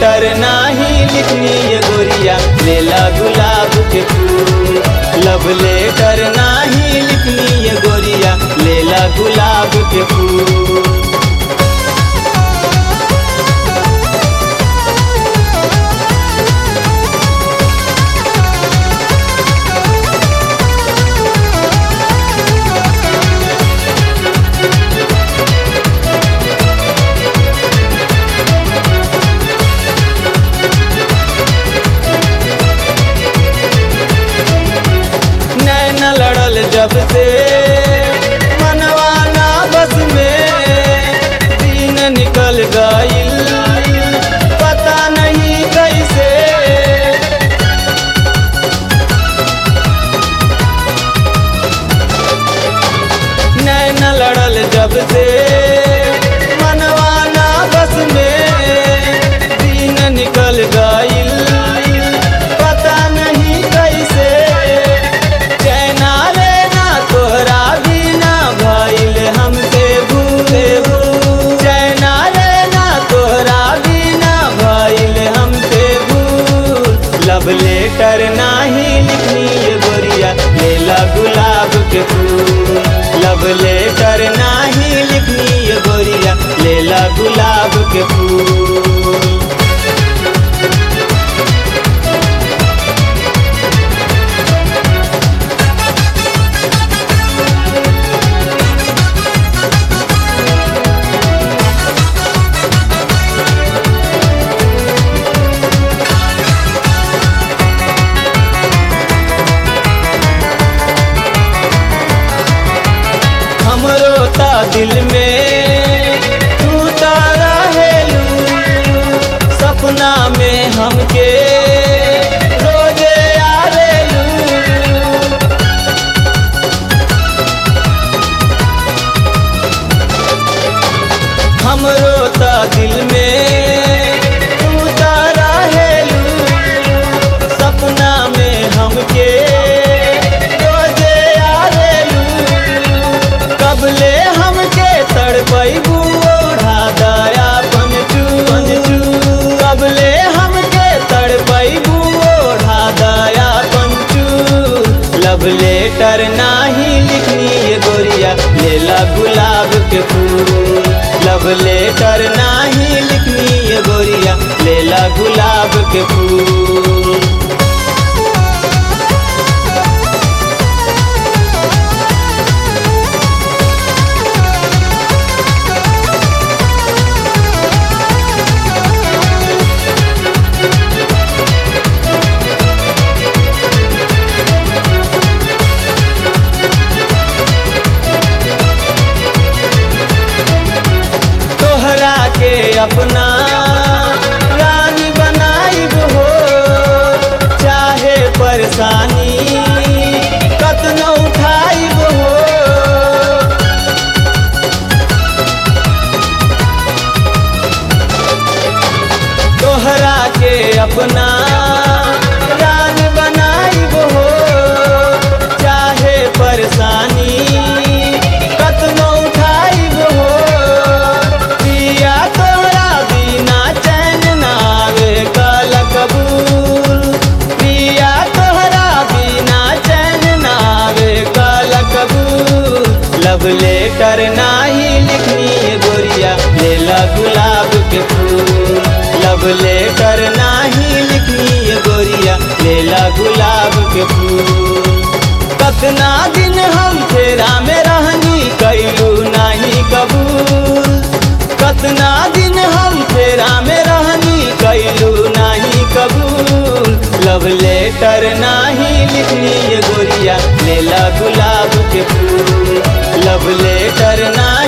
letter नाही लिखनी ये गोरिया लेला गुलाब के फूल लव लेटर नाही लिखनी ये गोरिया लेला गुलाब के फूल नैन लड़ल जब से मनवाना बस में दिन निकल गईल पता नहीं कैसे नैन लड़ल जब से मनवाना बस में दिन निकल गईल पता नहीं कैसे चैना लेना तोहरा बिना भइल हमसे भूले चैना लेना तोहरा बिना भइल हमसे भूल लव लेटर नाही लिखनी ये गोरिया लेला गुलाब के फूल लव लेटर नाही लिखनी ये गोरिया लेला गुलाब के फूल हमरो ता दिल में तू तारा हेलू सपना में हमके रोजे आवेलू हमरो ता दिल में तू तारा हेलू सपना में हमके रोजे आवेलू कबले हमके तड़पैबू ओढ़ा दया पंचू पंचू कबले हमके तड़पैबू ओढ़ा दया पंचू लव लेटर नाही लिखनी ये गोरिया लेला गुलाब के फूल लव लेटर नाही लिखनी ये गोरिया लेला गुलाब के फूल तोहरा के अपना रानी बनाइब हो चाहे परेशानी कतनो उठाइब हो तोहरा के अपना रानी बनाइब हो चाहे परेशानी कतनो उठाइब हो पिया तोरा बिना चैन नावे कल कबूल पिया तोहरा बिना चैन नावे कल कबूल लव लेटर नाही लिखनी ये गोरिया लेला गुलाब के फूल लव लेटर नाही लिखनी ये गोरिया लेला गुलाब के फूल कतना दिन हम फेरा में रहनी कैलू नहीं कबूल कतना दिन हम फेरा में रहनी कैलू नहीं कबूल लव लेटर नाही लिखनी ये गोरिया लेला गुलाब के फूल लव लेटर नाही